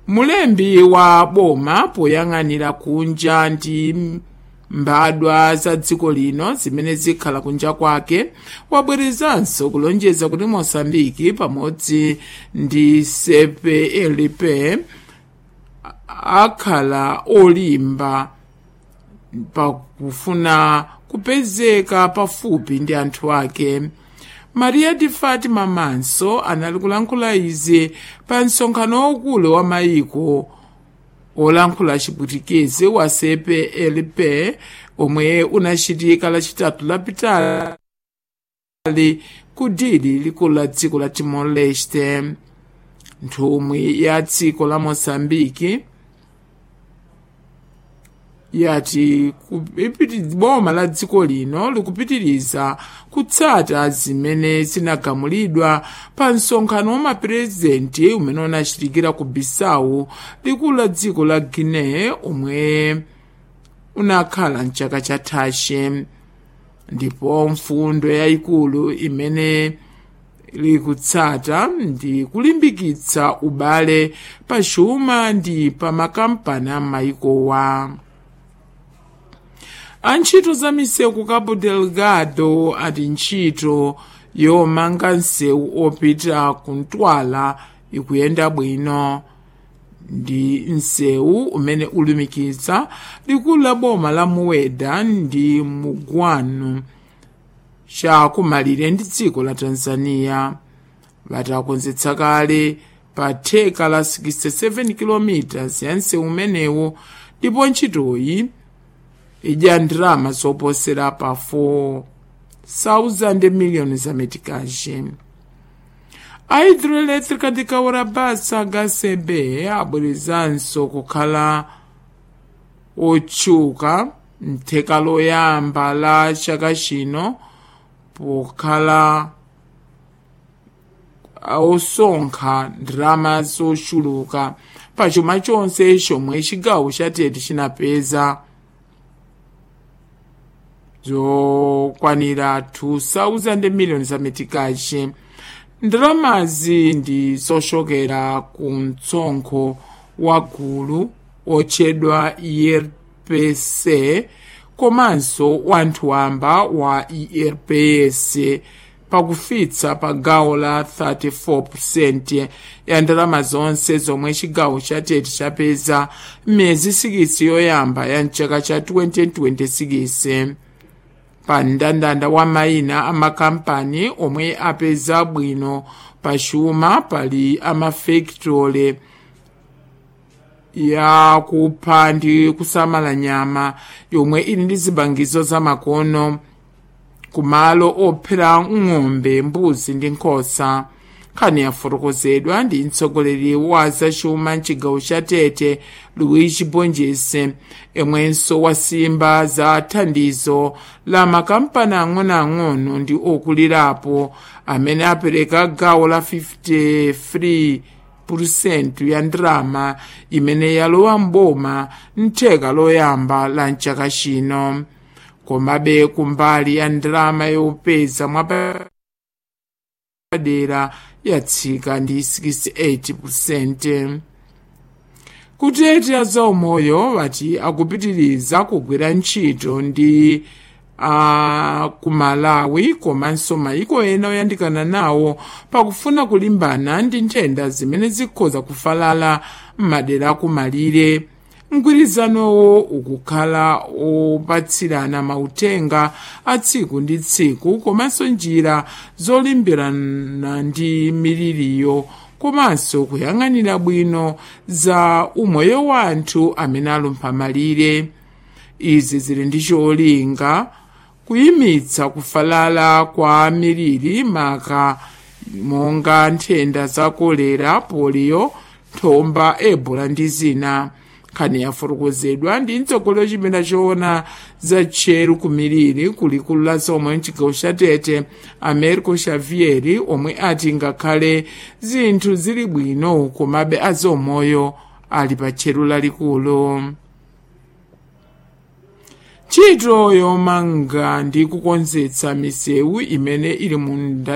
mulembi wa boma poyang'anira kunja ndi mbadwa za dziko lino zimene zikhala kunja kwake wabwerezanso kulonjeza kuti mosambiki pamodzi ndi cplp akhala olimba pakufuna kupezeka pafupi ndi anthu ake maria di fatima manso anali kulankhula izi pa msonkhano waukulu wa mayiko olankhula chipwitikizi wa cplp omwe unachitika lachitatu lapitali ku dili likulu la dziko la timor leste nthumwi ya dziko la mosambiki yati boma la dziko lino likupitiriza kutsata zimene zinagamulidwa pa msonkhano wa mapurezidenti umene unachitikira ku bisau likulu la dziko la guinea omwe unakhala mchaka chathachi ndipo mfundo yayikulu imene likutsata ndi kulimbikitsa ubale pa chuma ndi pa makampani a mayikowa antchito za misewu ku cabo delgado ati ntchito yomanga msewu opita ku ntwala ikuyenda bwino ndi msewu umene ulumikiza likulu la boma la muweda ndi mugwanu chakumalire ndi dziko la tanzania vatakonzetsa kale pa theka la 67 km ya msewu umenewu ndipo ntchitoyi idya ndalama zoposera pa 4,000 miliyoni za metikaji a hidroelétrica de kaurabasa hcb abwerezanso kukhala otchuka mtheka loyamba la chaka chino pokhala osonkha ndalama zochuluka pa chuma chonse chomwe chigawo chatete chinapeza zokwanira 2,000 miliyoni za metikachi ndalamazi ndi zochokera ku mtsonkho wa gulu otchedwa erpc komanso wanthu wamba wa erps pakufitsa pa gawo la 34% ya ndalama zonse zomwe chigawo chatete chapeza m'miyezi 6 yoyamba ya mchaka cha 2026 pa mndandanda wa mayina a makampani omwe apeza bwino pa chuma pali amafekitole yakupha ndi kusamala nyama yomwe ili ndi zibangizo zamakono kumalo ophera ng'ombe mbuzi ndi nkhosa nkhani yafotokozedwa ndi mtsogoleri wa zachuma mchigawo cha tete luigi bonjese yemwenso wasimba za thandizo la makampani ang'onoang'ono ndi okulirapo amene apereka gawo la 53 purusenti ya ndalama imene yalowa mboma mtheka loyamba la mchaka chino komabe kumbali ya ndalama yopeza mwapadera yatsika ndi 68% kutete azaumoyo vati akupitiriza kugwira ntchito ndi a ku malawi komanso mayiko ena oyandikana nawo pakufuna kulimbana ndi nthenda zimene zikhoza kufalala m'madera akumalire mgwirizanowo ukukhala opatsirana mautenga a tsiku ndi tsiku komanso njira zolimbirana ndi miliriyo komanso kuyang'anira bwino za umoyo wa anthu amene alumpha malire izi zili ndi cholinga kuyimitsa kufalala kwa miliri maka monga nthenda za kolera polio thomba ebola ndi zina nkhani yafotokozedwa ndi mtsogoleri chipinda choona za tcheru kumiliri kulikulu la zomwe mchigawo cha tete americo xavieri omwe ati ngakhale zinthu zili bwino komabe azomoyo ali pa tcheru lalikulu ntchito yomanga ndi kukonzetsa misewu imene ili mu